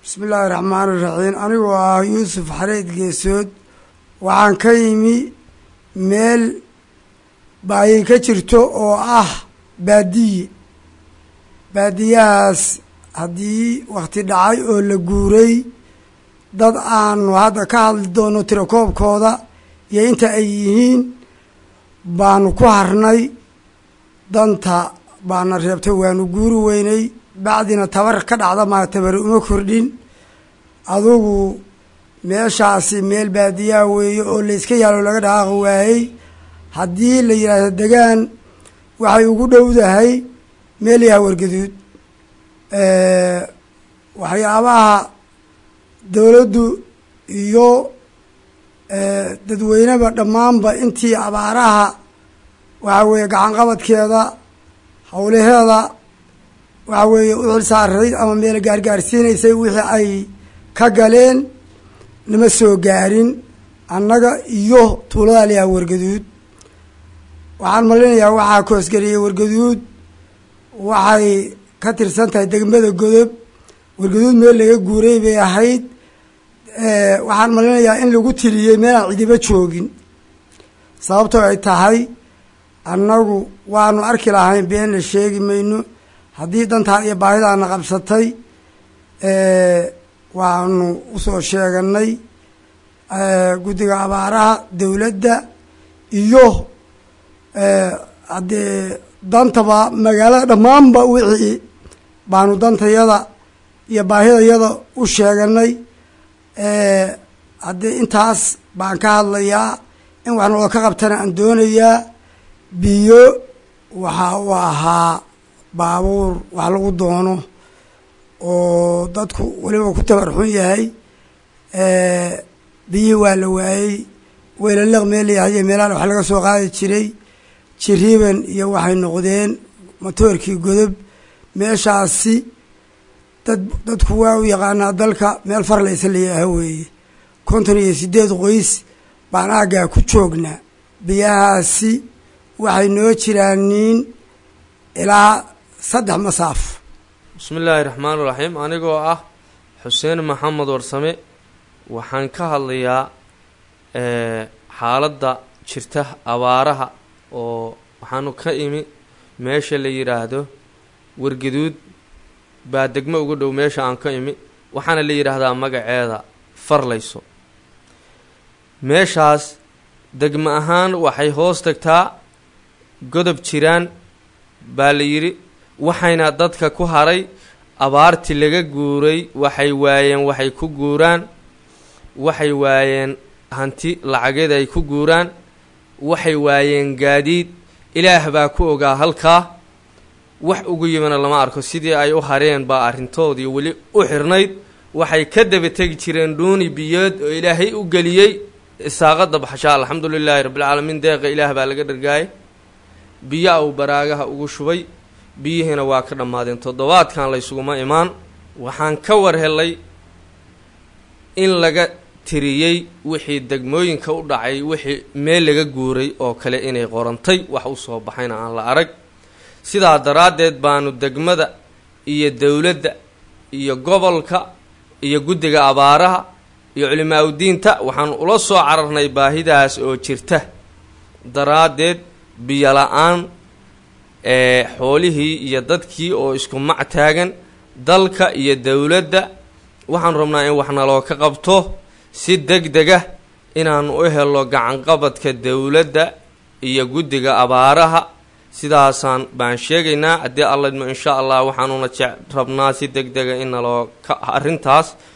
bismi illaahi raxmaan iraxiim anigoo ah yuusuf xareed geesood waxaan ka yimi meel baayi ka jirto oo ah baadiye baadiyahaas haddii wakti dhacay oo la guuray dad aanu hadda ka hadli doono tirakoobkooda iyo inta ay yihiin baanu ku harnay danta baana reebtay waanu guuri weynay bacdina tabar ka dhacda maa tabari uma kordhin adugu meeshaasi meel baadiyaha weeye oo layska yaalo laga dhaqaaqi waayey haddii la yidhaahdo degaan waxay ugu dhowdahay meel yaha wargaduud waxyaabaha dowladdu iyo dadweyneba dhammaanba intii abaaraha waxaa weeye gacanqabadkeeda howlaheeda waxaa weeye u xil saarayd ama meel gaargaarsiinaysay wixii ay ka galeen nama soo gaarin annaga iyo tuulada layaha wargaduud waxaan malinayaa waxaa koosgeliyey wargaduud waxay ka tirsan tahay degmada godob wargaduud meel laga guuray bay ahayd waxaan malinayaa in lagu tiriyey meelaan cidiba joogin sababtoo ay tahay annagu waanu arki lahayn beenna sheegi mayno haddii dantaa iyo baahidaana qabsatay waanu usoo sheeganay guddiga abaaraha dowladda iyo haddee dantaba magaalada dhammaanba wixii baanu dantayada iyo baahidayada u sheeganay haddii intaas baan ka hadlayaa in wax naloo ka qabtana aan doonayaa biyo waxa uu ahaa baabuur wax lagu doono oo dadku weliba ku tabar xun yahay biyihii waa la waayey weylaleq meel layahay iyo meelahan wax laga soo qaadi jiray jiriiban iyo waxay noqdeen matoorkii godob meeshaasi dad dadku waa u yaqaanaa dalka meel farlaysa layaaha weeye konton iyo sideed qoys baan aaggaa ku joognaa biyahaasi waxay noo jiraan niin ilaa saddex masaaf bismi illaahi raxmaan iraxiim anigoo ah xuseen maxamed warsame waxaan ka hadlayaa xaaladda jirta abaaraha oo waxaanu ka imi meesha la yidhaahdo wargaduud baa degmo uga dhow meesha aan ka imi waxaana la yidhaahdaa magaceeda farlayso meeshaas degmo ahaan waxay hoos tagtaa godob jiraan baa la yidhi waxayna dadka ku haray abaartii laga guuray waxay waayeen waxay ku guuraan waxay waayeen hanti lacageed ay ku guuraan waxay waayeen gaadiid ilaah baa ku ogaa halkaa wax ugu yimina lama arko sidii ay u hareen baa arrintoodii weli u xirnayd waxay ka daba tegi jireen dhuuni biyood oo ilaahay u geliyey isaaqada baxshaa alxamdu lilaahi rabbilcaalamiin deeqa ilaah baa laga dhargaayay biyo uu baraagaha ugu shubay biyihiina waa ka dhammaadeen toddobaadkan laysuguma imaan waxaan ka war helay in laga tiriyey wixii degmooyinka u dhacay wixii meel laga guuray oo kale inay qorantay wax u soo baxayna aan la arag sidaa daraaddeed baanu degmada iyo dowladda iyo gobolka iyo guddiga abaaraha iyo culimaa udiinta waxaan ula soo cararnay baahidaas oo jirta daraaddeed biyo la-aan ee xoolihii iyo dadkii oo isku mac taagan dalka iyo dowladda waxaan rabnaa in wax naloo ka qabto si deg dega inaanu u helo gacanqabadka dowladda iyo guddiga abaaraha sidaasaan baan sheegaynaa haddii alla idmo insha allah waxaanuna jec rabnaa si deg dega in naloo ka arrintaas